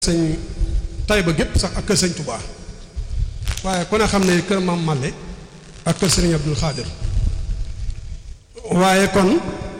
sëñ Tayba gépp sax ak kër sëñ Touba waaye ku ne xam ne kër Maam Malle ak kër Sëriñ Abdul Xaadir waaye kon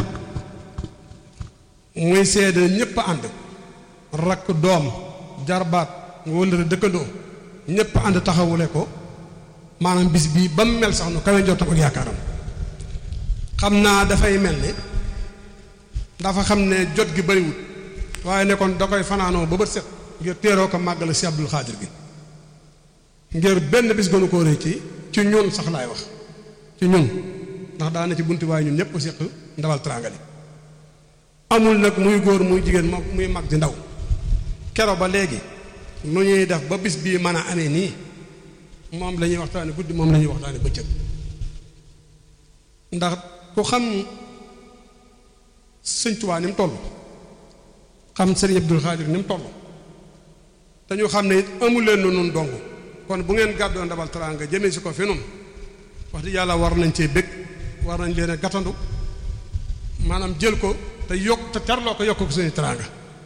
muy seede ñépp ànd rakk doom jarbaat wëllëre dëkkandoo ñépp ànd taxawule ko maanaam bis bii ba mu mel sax nu kawe njottam ak yaakaaram xam naa dafay mel ni dafa xam ne jot gi bariwut waaye ne kon da koy fanaanoo ba bët set ngir teeroo ko màggale si Abdul Xaadir gi ngir benn bis gënu koo rëy ci ci ñun sax laay wax ci ñun ndax daana ci bunti waaye ñun ñëpp séq ndawal teraanga amul nag muy góor muy jigéen muy mag di ndaw kero ba léegi nu ñuy def ba bis bii mën a amee nii moom la ñuy waxtaane guddi moom la ñuy waxtaane bëccëg ndax ku xam sëñ Tuubaa ni mu toll xam sëriñ Abdul Xaadir ni mu toll te ñu xam ne it amul leen nu nun dong kon bu ngeen gàddoo ndabal teraanga jëmee si ko fi nun wax di yàlla war nañ cee bëgg war nañ leen a gàttandu maanaam jël ko te yokk te terloo ko yokk ko suñu teraanga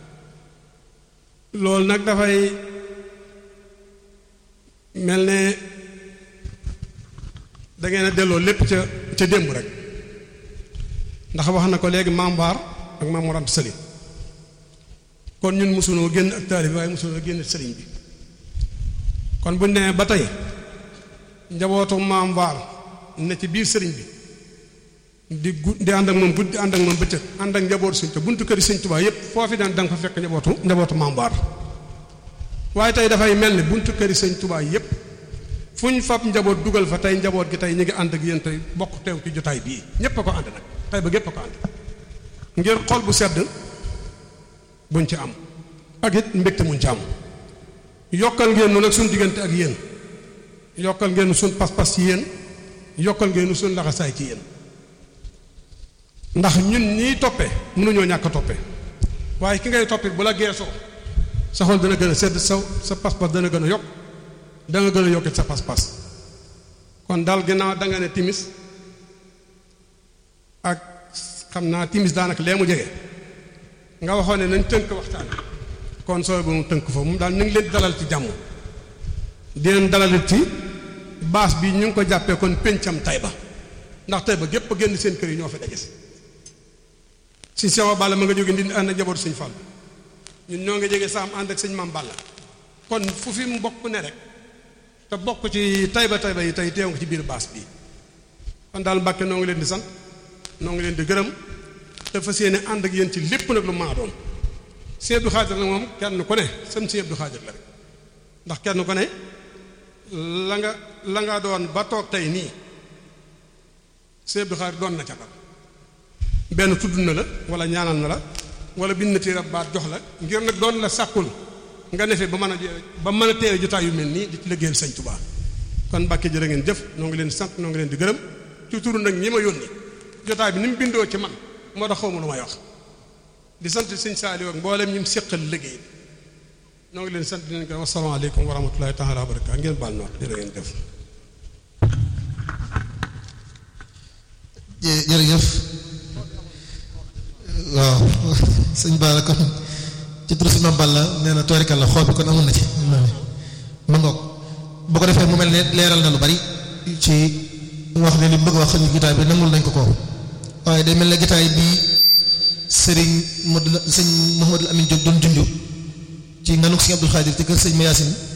loolu nag dafay mel ne da ngeen a delloo lépp ca ca démb rek ndax wax na ko léegi maam Baar ak maam Mor Anta Sali kon ñun mosunoo génn ak taali bi waaye mosunoo génn sëriñ bi kon buñ demee ba tey njabootu maam Baar ne ci biir sëriñ bi di gu di ànd ak moom guddi ànd ak moom bëccëg ànd ak njabootu sëñ te buntu kër yi sëñ Tuubaa yépp foofi daan da nga fa fekk njabootu njabootu maam Baar waaye tey dafay mel ni buntu kër yi sëñ Tuubaa yépp fu ñu fab njaboot dugal fa tey njaboot gi tey ñu ngi ànd ak yéen tey bokk teew ci jotaay bii ñépp a ko ànd nag tey ba gépp a ko ànd ngir xol bu sedd buñ ci am ak it mbégte muñ ci am yokkal ngeen nu nag suñ diggante ak yéen yokkal ngeen suñ pas-pas ci yéen yokkal ngeen suñ laxasaay ci yéen ndax ñun ñiy toppee mënuñoo ñàkk a toppee waaye ki ngay toppee bu la geesoo sa xol dana gën a sedd sa sa pas-pas dana gën a yokk da nga gën a yokkit sa pas-pas kon daal ginnaaw da nga ne timis ak xam naa timis daanaka lee mu jege nga waxoon ne nañ tënk waxtaan kon sooy bu mu tënk foofu moom daal ñu ngi leen dalal ci jàmm di leen dalalit ci baas bi ñu ngi ko jàppee kon péncam Tayba ndax Tayba gépp a génn seen kër yi ñoo fi daje si si sewa Balla ma nga jóge ndi ànd ak njabootu sëñ Fall ñun ñoo ngi jege saam ànd ak sëñ Maam Balla kon fu fi mbokk ne rek te bokk ci Tayba Tayba yi tey teew nga ci biir baas bi kon daal Mbàkke noo ngi leen di sant noo ngi leen di gërëm te fas yéene ànd ak yéen ci lépp nag lu maa doon Sëñ Abdou Xaadir nag moom kenn ku ne sam Sëñ Abdou Xaadir la rek ndax kenn ku ne la nga la nga doon ba toog tey nii Sëñ Abdou Xaadir doon na ca dara benn tudd na la wala ñaanal na la wala bind na téere baat jox la ngir nag doon la sàkkul nga nefe ba mën a ba mën a teewe jotaay yu mel nii di ci liggéeyal Sëñ Tuubaa kon Mbàkke jërë ngeen jëf noo ngi leen sant noo ngi leen di gërëm ci turu nag ñi ma yónni jotaay bi ni mu bindoo ci man moo tax xaw ma lu may wax di sant sëñ Saaliw ak mboolem ñi mu séqal liggéey noo ngi leen sant di leen gërëm asalaamaaleykum wa rahmatullahi taala wa barakaatu ngeen baal noot jërë ngeen jëf jërëjëf waaw sëñ Bara kon ci turu si Mame Balla nee na toorikal la xool bi kon amoon na ci ma ngoog boo ko defee mu mel ne leeral na lu bari ci wax ne li mu bëgg wax xëy gitaay bi nangul nañ ko ko waaye day mel ne gitaay bi sëriñ Modou sëñ Mouhamadou Amine Diop doon junj ci nganuk sëñ Abdou Khadir ci kër sëñ Mayacine